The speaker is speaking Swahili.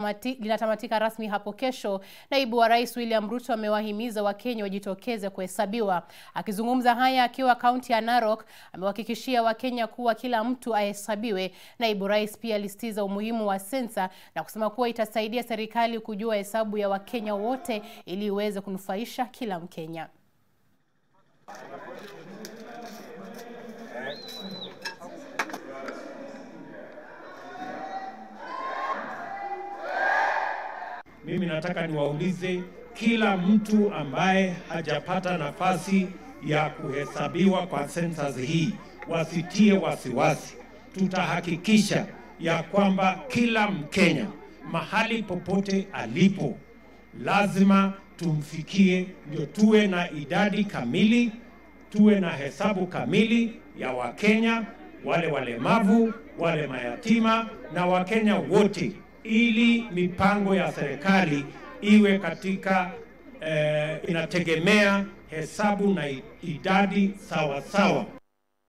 linatamatika rasmi hapo kesho, naibu wa rais William Ruto amewahimiza Wakenya wajitokeze kuhesabiwa. Akizungumza haya akiwa kaunti ya Narok, amewahakikishia Wakenya kuwa kila mtu ahesabiwe. Naibu rais pia alisitiza umuhimu wa sensa na kusema kuwa itasaidia serikali kujua hesabu ya Wakenya wote ili iweze kunufaisha kila Mkenya. Mimi nataka niwaulize kila mtu ambaye hajapata nafasi ya kuhesabiwa kwa census hii wasitie wasiwasi. Tutahakikisha ya kwamba kila Mkenya mahali popote alipo lazima tumfikie, ndio tuwe na idadi kamili, tuwe na hesabu kamili ya Wakenya, wale walemavu, wale mayatima na Wakenya wote ili mipango ya serikali iwe katika eh, inategemea hesabu na idadi sawa sawa.